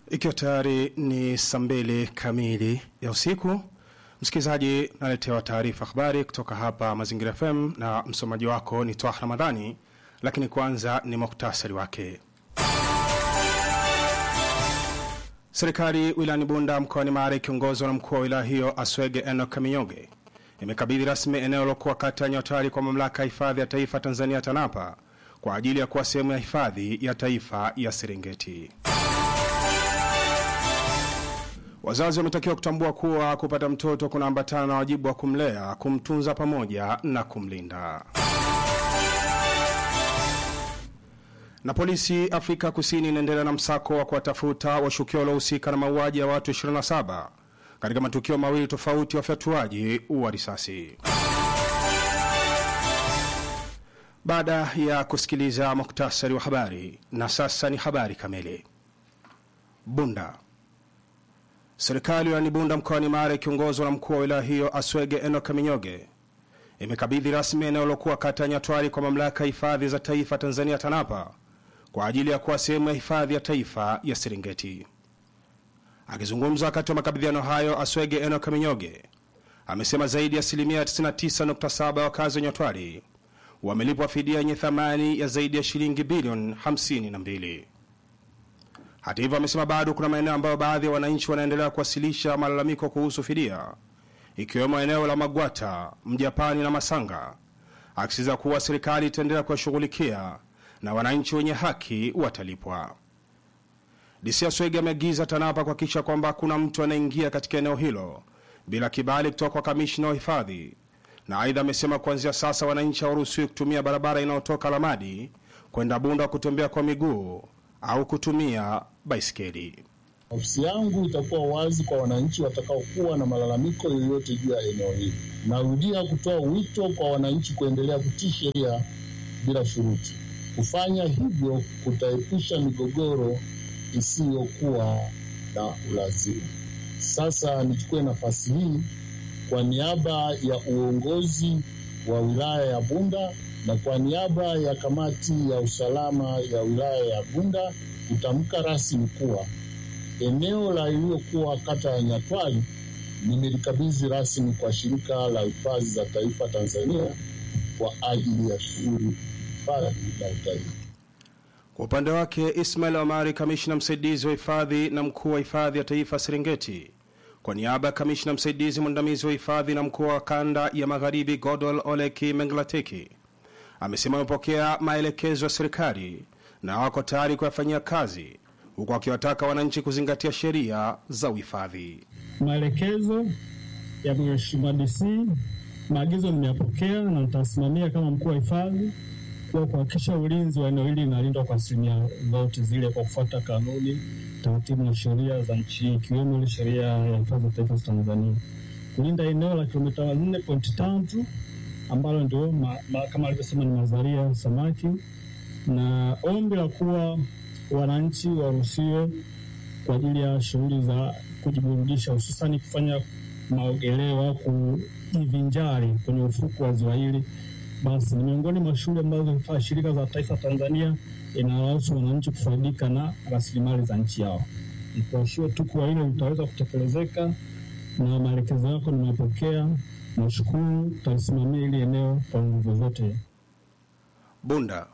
Ikiwa tayari ni saa mbili kamili ya usiku, msikilizaji, naletewa taarifa habari kutoka hapa Mazingira FM na msomaji wako ni Twah Ramadhani, lakini kwanza ni muktasari wake. Serikali wilayani Bunda mkoani Mara ikiongozwa na mkuu wa wilaya hiyo Aswege Eno Kaminyoge imekabidhi rasmi eneo lokuwa kata ya Nyotari kwa mamlaka ya hifadhi ya taifa Tanzania TANAPA kwa ajili ya kuwa sehemu ya hifadhi ya taifa ya Serengeti. Wazazi wametakiwa kutambua kuwa kupata mtoto kunaambatana na wajibu wa kumlea, kumtunza pamoja na kumlinda. Na polisi Afrika Kusini inaendelea na msako wa kuwatafuta washukiwa waliohusika na mauaji ya watu 27 katika matukio mawili tofauti ya ufyatuaji wa risasi. Baada ya kusikiliza muktasari wa habari, na sasa ni habari kamili. Bunda. Serikali wilayani Bunda mkoani Mara ikiongozwa na mkuu wa wilaya hiyo Aswege Eno Kaminyoge imekabidhi rasmi eneo lokuwa kata ya Nyatwari kwa mamlaka ya hifadhi za taifa Tanzania TANAPA kwa ajili ya kuwa sehemu ya hifadhi ya taifa ya Serengeti. Akizungumza wakati wa makabidhiano hayo, Aswege Eno Kaminyoge amesema zaidi ya asilimia 99.7 ya wakazi wa Nyatwari wamelipwa fidia yenye thamani ya zaidi ya shilingi bilioni 52. Hata hivyo, amesema bado kuna maeneo ambayo baadhi ya wananchi wanaendelea kuwasilisha malalamiko kuhusu fidia, ikiwemo eneo la Magwata, Mjapani na Masanga, akisisitiza kuwa serikali itaendelea kuwashughulikia na wananchi wenye haki watalipwa. DC Aswege ameagiza TANAPA kuhakikisha kwamba hakuna mtu anaingia katika eneo hilo bila kibali kutoka kwa kamishina wa hifadhi, na aidha amesema kuanzia sasa wananchi hawaruhusiwi kutumia barabara inayotoka Lamadi kwenda Bunda kutembea kwa miguu au kutumia baiskeli. Ofisi yangu itakuwa wazi kwa wananchi watakaokuwa na malalamiko yoyote juu ya eneo hili. Narudia kutoa wito kwa wananchi kuendelea kutii sheria bila shuruti. Kufanya hivyo kutaepusha migogoro isiyokuwa na ulazima. Sasa nichukue nafasi hii kwa niaba ya uongozi wa wilaya ya Bunda na kwa niaba ya kamati ya usalama ya wilaya ya Bunda kutamka rasmi kuwa eneo la iliyokuwa kata ya Nyatwali nimelikabidhi rasmi kwa shirika la hifadhi za taifa Tanzania kwa ajili ya shughuli hifadhi na utalii. Kwa upande wake, Ismail Omari, kamishna msaidizi wa hifadhi na mkuu wa hifadhi ya taifa Serengeti, kwa niaba ya kamishna msaidizi mwandamizi wa hifadhi na mkuu wa kanda ya magharibi Godol Oleki Menglateki, amesema amepokea maelekezo ya serikali na wako tayari kuyafanyia kazi, huku akiwataka wananchi kuzingatia sheria za uhifadhi. Maelekezo ya Mheshimiwa DC, maagizo nimeyapokea na nitasimamia kama mkuu wa hifadhi kwa kuhakikisha ulinzi wa eneo hili unalindwa kwa asilimia zote zile kwa kufuata kanuni, taratibu na sheria za nchi ikiwemo ile sheria ya hifadhi za taifa za Tanzania, kulinda eneo la kilomita 4.3 ambalo ndio ma, ma, kama alivyosema ni mazalia ya samaki, na ombi la kuwa wananchi waruhusiwe kwa ajili ya shughuli za kujiburudisha, hususani kufanya maogeleo au kujivinjari kwenye ufuku wa ziwa hili basi ni miongoni mwa shughuli ambazo shirika za taifa Tanzania inaruhusu wananchi kufaidika na rasilimali za nchi yao. Nikuashie tu kuwa hilo litaweza kutekelezeka na maelekezo yako nimepokea. Nashukuru, tutalisimamia hili eneo kwa nguvu zote. Bunda,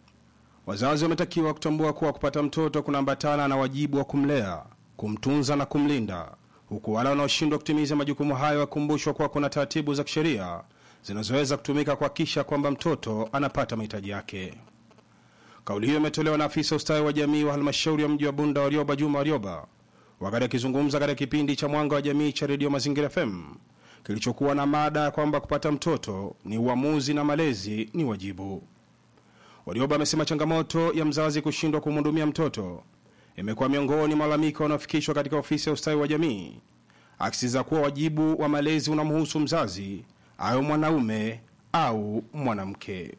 wazazi wametakiwa kutambua kuwa kupata mtoto kunaambatana na wajibu wa kumlea, kumtunza na kumlinda, huku wale wanaoshindwa kutimiza majukumu hayo wakumbushwa kuwa kuna taratibu za kisheria zinazoweza kutumika kuhakikisha kwamba mtoto anapata mahitaji yake. Kauli hiyo imetolewa na afisa ustawi wa jamii wa halmashauri ya mji wa Bunda Warioba Juma Warioba wakati akizungumza katika kipindi cha Mwanga wa Jamii cha redio Mazingira FM kilichokuwa na mada ya kwamba kupata mtoto ni uamuzi na malezi ni wajibu. Warioba amesema changamoto ya mzazi kushindwa kumhudumia mtoto imekuwa miongoni mwa malalamiko yanayofikishwa katika ofisi ya ustawi wa jamii, akisisitiza kuwa wajibu wa malezi unamhusu mzazi awe mwanaume au mwanamke.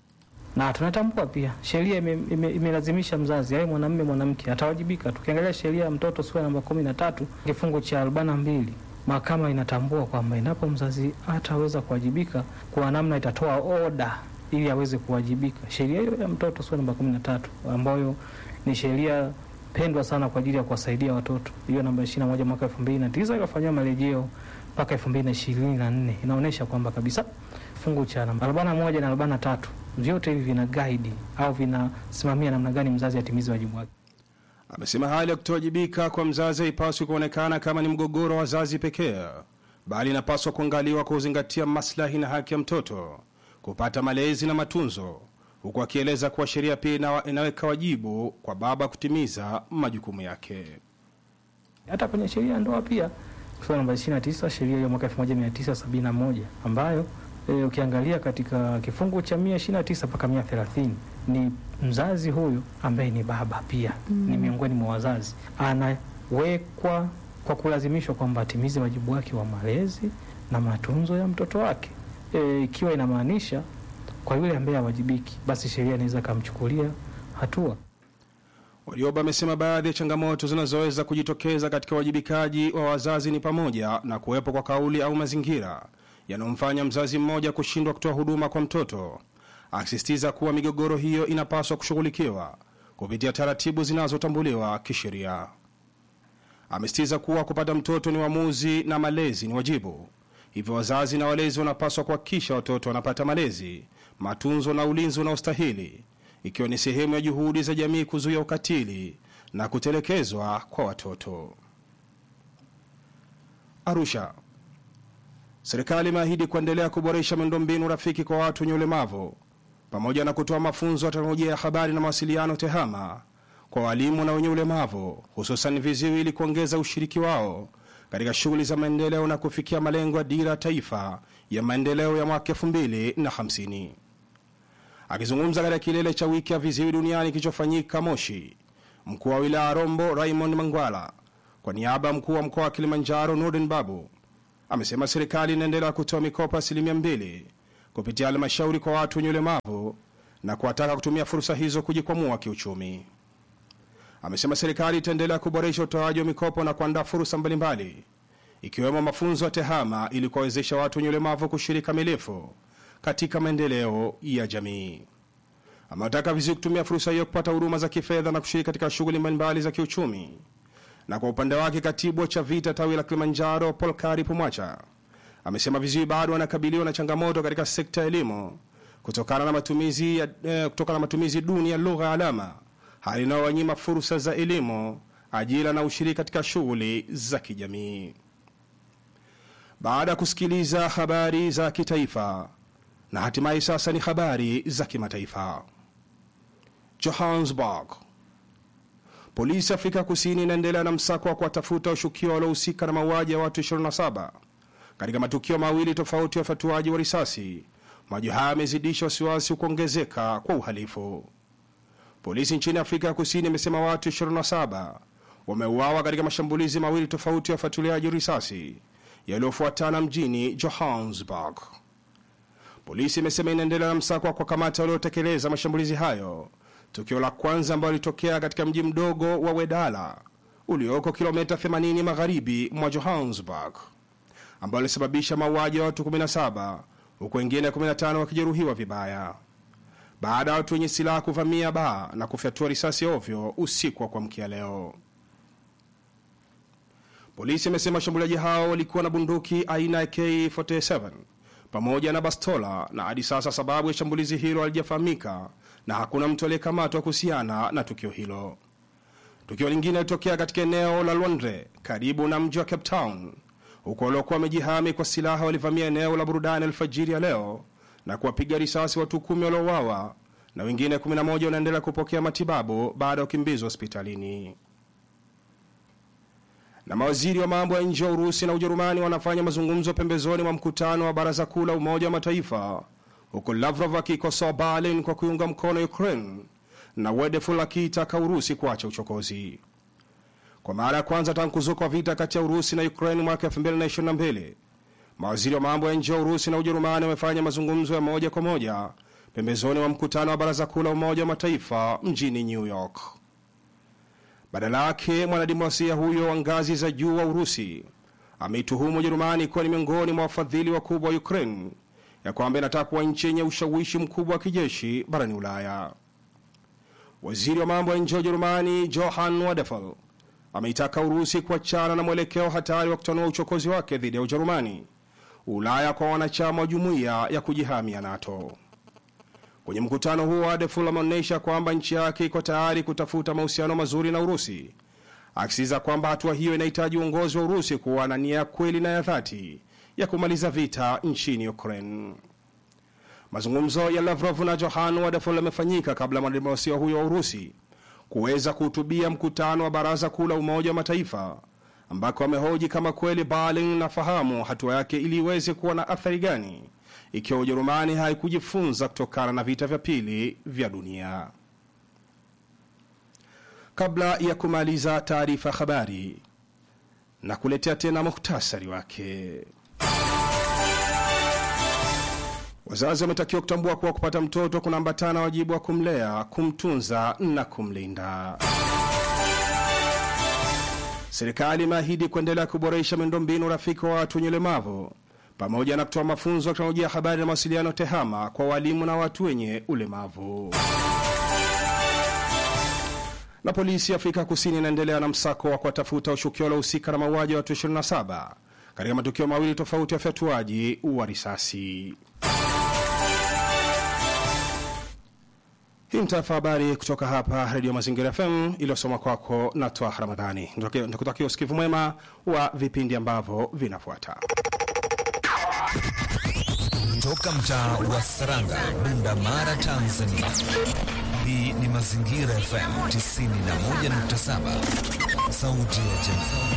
na tunatambua pia sheria imelazimisha ime, ime mzazi awe mwanamume mwanamke atawajibika. Tukiangalia sheria ya mtoto sura namba kumi na tatu kifungu cha arobaini na mbili mahakama inatambua kwamba inapo mzazi hataweza kuwajibika, kwa namna itatoa oda ili aweze kuwajibika. Sheria hiyo ya mtoto sura namba kumi na tatu ambayo ni sheria pendwa sana kwa ajili ya kuwasaidia watoto. Hiyo namba 21 mwaka 2009 ikafanyiwa marejeo mpaka 2024 inaonyesha kwamba kabisa kifungu cha namba 41 na 43 vyote hivi vina guide au vinasimamia namna gani mzazi atimize wajibu wake. Amesema hali ya kutowajibika kwa mzazi haipaswi kuonekana kama ni mgogoro wa wazazi pekee, bali inapaswa kuangaliwa kwa kuzingatia maslahi na haki ya mtoto kupata malezi na matunzo, huku akieleza kuwa sheria pia ina- inaweka wajibu kwa baba kutimiza majukumu yake. hata kwenye sheria ya ndoa pia kifungu namba 29 sheria ya mwaka 1971 ambayo e, ukiangalia katika kifungu cha 129 mpaka 130 ni mzazi huyu ambaye ni baba pia ni miongoni mwa wazazi anawekwa kwa kulazimishwa kwamba atimize wajibu wake wa malezi na matunzo ya mtoto wake E, ikiwa inamaanisha kwa yule ambaye hawajibiki basi sheria inaweza ikamchukulia hatua Warioba amesema baadhi ya changamoto zinazoweza kujitokeza katika uwajibikaji wa wazazi ni pamoja na kuwepo kwa kauli au mazingira yanayomfanya mzazi mmoja kushindwa kutoa huduma kwa mtoto, akisisitiza kuwa migogoro hiyo inapaswa kushughulikiwa kupitia taratibu zinazotambuliwa kisheria. Amesisitiza kuwa kupata mtoto ni uamuzi na malezi ni wajibu, hivyo wazazi na walezi wanapaswa kuhakikisha watoto wanapata malezi, matunzo na ulinzi unaostahili ikiwa ni sehemu ya juhudi za jamii kuzuia ukatili na kutelekezwa kwa watoto. Arusha. Serikali imeahidi kuendelea kuboresha miundombinu rafiki kwa watu wenye ulemavu pamoja na kutoa mafunzo ya teknolojia ya habari na mawasiliano TEHAMA kwa walimu na wenye ulemavu hususan viziwi ili kuongeza ushiriki wao katika shughuli za maendeleo na kufikia malengo ya dira ya taifa ya maendeleo ya mwaka 2050. Akizungumza katika kilele cha wiki ya viziwi duniani kilichofanyika Moshi, mkuu wa wilaya ya Rombo Raymond Mangwala kwa niaba ya mkuu wa mkoa wa Kilimanjaro Nurdin Babu amesema serikali inaendelea kutoa mikopo asilimia mbili kupitia halmashauri kwa watu wenye ulemavu na kuwataka kutumia fursa hizo kujikwamua kiuchumi. Amesema serikali itaendelea kuboresha utoaji wa mikopo na kuandaa fursa mbalimbali ikiwemo mafunzo ya TEHAMA ili kuwawezesha watu wenye ulemavu kushiriki kamilifu katika maendeleo ya jamii. Amewataka viziwi kutumia fursa hiyo kupata huduma za kifedha na kushiriki katika shughuli mbalimbali za kiuchumi. Na kwa upande wake, katibu wa CHAVITA tawi la Kilimanjaro Polkari Pumwacha amesema viziwi bado wanakabiliwa na changamoto katika sekta ya elimu kutokana na matumizi, ya, eh, kutokana na matumizi duni ya lugha ya alama, hali inayowanyima fursa za elimu, ajira na ushiriki katika shughuli za kijamii. Baada ya kusikiliza habari za kitaifa na hatimaye sasa ni habari za kimataifa. Johannesburg. Polisi Afrika Kusini inaendelea na msako wa kuwatafuta washukiwa waliohusika na mauaji ya watu 27 katika matukio mawili tofauti ya ufatuaji wa risasi. Mauaji haya yamezidisha wasiwasi kuongezeka kwa uhalifu. Polisi nchini Afrika ya Kusini imesema watu 27 wameuawa katika mashambulizi mawili tofauti ya ufuatiliaji risasi yaliyofuatana mjini Johannesburg. Polisi imesema inaendelea na msako wa kuwakamata waliotekeleza mashambulizi hayo. Tukio la kwanza ambalo lilitokea katika mji mdogo wa Wedala ulioko kilomita 80 magharibi mwa Johannesburg, ambalo lilisababisha mauaji ya watu 17 huku wengine 15 wakijeruhiwa vibaya baada ya watu wenye silaha kuvamia baa na kufyatua risasi ovyo usiku wa kuamkia leo. Polisi imesema washambuliaji hao walikuwa na bunduki aina ya K47 pamoja na bastola, na hadi sasa sababu ya shambulizi hilo halijafahamika na hakuna mtu aliyekamatwa kuhusiana na tukio hilo. Tukio lingine lilitokea katika eneo la Lwandle karibu na mji wa Cape Town, huko waliokuwa wamejihami kwa silaha walivamia eneo la burudani alfajiri ya leo na kuwapiga risasi watu kumi waliouawa na wengine 11 wanaendelea kupokea matibabu baada ya kukimbizwa hospitalini. Na mawaziri wa mambo ya nje wa Urusi na Ujerumani wanafanya mazungumzo pembezoni mwa mkutano wa Baraza Kuu la Umoja wa Mataifa, huku Lavrov akikosoa Berlin kwa kuiunga mkono Ukraine na Wedeful akiitaka Urusi kuacha uchokozi. Kwa mara ya kwanza tangu kuzuka kwa vita kati ya Urusi na Ukraine mwaka 2022 mawaziri wa mambo ya nje wa Urusi na Ujerumani wamefanya mazungumzo ya moja kwa moja pembezoni mwa mkutano wa Baraza Kuu la Umoja wa Mataifa mjini New York. Badala yake mwanadiplomasia huyo wa ngazi za juu wa Urusi ameituhumu Ujerumani kuwa ni miongoni mwa wafadhili wakubwa wa Ukraine, ya kwamba inataka kuwa nchi yenye ushawishi mkubwa wa kijeshi barani Ulaya. waziri wa mambo ya nje wa Ujerumani Johann Wadephal ameitaka Urusi kuachana na mwelekeo hatari wa kutanua uchokozi wake dhidi ya Ujerumani, Ulaya kwa wanachama wa jumuiya ya kujihamia NATO. Kwenye mkutano huo, Wadephal ameonyesha kwamba nchi yake iko tayari kutafuta mahusiano mazuri na Urusi, akisisitiza kwamba hatua hiyo inahitaji uongozi wa Urusi kuwa na nia ya kweli na ya dhati ya kumaliza vita nchini Ukraine. Mazungumzo ya Lavrov na Johann Wadephal yamefanyika kabla ya mwanadiplomasia huyo wa Urusi kuweza kuhutubia mkutano wa Baraza Kuu la Umoja wa Mataifa, ambako amehoji kama kweli Berlin nafahamu hatua yake ili iweze kuwa na athari gani ikiwa Ujerumani haikujifunza kutokana na vita vya pili vya dunia. Kabla ya kumaliza taarifa ya habari na kuletea tena muhtasari wake. Wazazi wametakiwa kutambua kuwa kupata mtoto kunaambatana wajibu wa kumlea, kumtunza na kumlinda. Serikali imeahidi kuendelea kuboresha miundombinu rafiki wa watu wenye ulemavu pamoja na kutoa mafunzo ya teknolojia ya habari na mawasiliano TEHAMA kwa walimu na watu wenye ulemavu. Na polisi ya Afrika Kusini inaendelea na msako wa kuwatafuta washukiwa waliohusika na mauaji ya watu 27 katika matukio mawili tofauti ya ufyatuaji wa risasi. Hii ni taarifa habari kutoka hapa Redio Mazingira FM iliyosoma kwako na Twaha Ramadhani. Nikutakia usikivu mwema wa vipindi ambavyo vinafuata. Toka mtaa wa Saranga, Bunda Mara, Tanzania. Hii ni Mazingira FM 91.7, sauti ya jamii.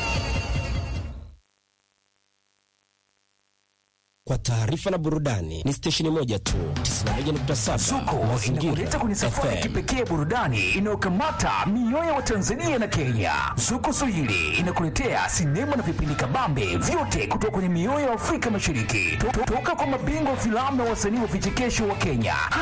Kwa taarifa na burudani ni stesheni moja tu, 91.7 Zuko inakuleta kwenye safari ya kipekee burudani inayokamata mioyo wa Tanzania na Kenya. Zuko Swahili inakuletea sinema na vipindi kabambe vyote kutoka kwenye mioyo ya Afrika Mashariki, To- to- toka kwa mabingwa wa filamu na wasanii wa vichekesho wa Kenya